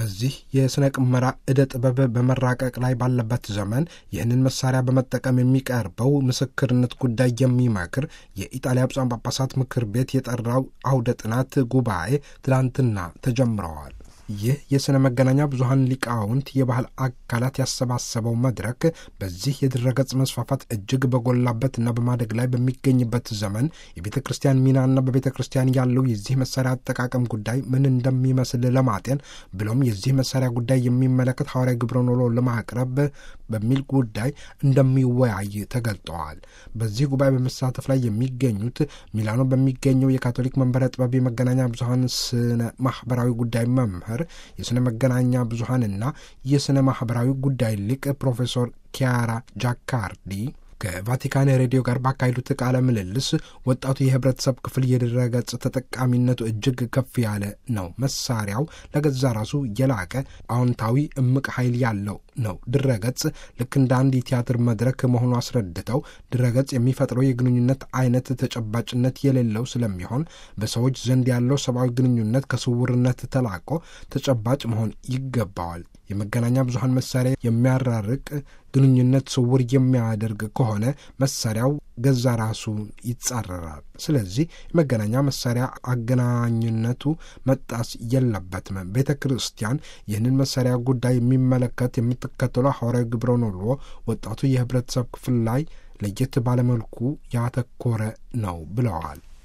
በዚህ የሥነ ቅመራ ዕደ ጥበብ በመራቀቅ ላይ ባለበት ዘመን ይህንን መሳሪያ በመጠቀም የሚቀርበው ምስክርነት ጉዳይ የሚመክር የኢጣሊያ ብፁዓን ጳጳሳት ምክር ቤት የጠራው አውደ ጥናት ጉባኤ ትላንትና ተጀምረዋል። ይህ የሥነ መገናኛ ብዙኃን ሊቃውንት የባህል አካላት ያሰባሰበው መድረክ በዚህ የድረገጽ መስፋፋት እጅግ በጎላበትና በማደግ ላይ በሚገኝበት ዘመን የቤተ ክርስቲያን ሚናና በቤተ ክርስቲያን ያለው የዚህ መሳሪያ አጠቃቀም ጉዳይ ምን እንደሚመስል ለማጤን ብሎም የዚህ መሳሪያ ጉዳይ የሚመለከት ሐዋርያዊ ግብረ ኖሎ ለማቅረብ በሚል ጉዳይ እንደሚወያይ ተገልጠዋል። በዚህ ጉባኤ በመሳተፍ ላይ የሚገኙት ሚላኖ በሚገኘው የካቶሊክ መንበረ ጥበብ የመገናኛ ብዙኃን ስነ ማህበራዊ ጉዳይ መምህር የሥነ መገናኛ ብዙኃንና የሥነ ማኅበራዊ ጉዳይ ሊቅ ፕሮፌሰር ኪያራ ጃካርዲ ከቫቲካን ሬዲዮ ጋር ባካሄዱት ቃለ ምልልስ ወጣቱ የህብረተሰብ ክፍል የድረገጽ ተጠቃሚነቱ እጅግ ከፍ ያለ ነው። መሳሪያው ለገዛ ራሱ የላቀ አዎንታዊ እምቅ ኃይል ያለው ነው። ድረገጽ ልክ እንደ አንድ የቲያትር መድረክ መሆኑ አስረድተው ድረገጽ የሚፈጥረው የግንኙነት አይነት ተጨባጭነት የሌለው ስለሚሆን በሰዎች ዘንድ ያለው ሰብአዊ ግንኙነት ከስውርነት ተላቆ ተጨባጭ መሆን ይገባዋል። የመገናኛ ብዙኃን መሳሪያ የሚያራርቅ ግንኙነት ስውር የሚያደርግ ከሆነ መሳሪያው ገዛ ራሱ ይጻረራል። ስለዚህ የመገናኛ መሳሪያ አገናኝነቱ መጣስ የለበትም። ቤተ ክርስቲያን ይህንን መሳሪያ ጉዳይ የሚመለከት የምትከተለው ሐዋርያዊ ግብረ ኖሎ ወጣቱ የህብረተሰብ ክፍል ላይ ለየት ባለመልኩ ያተኮረ ነው ብለዋል።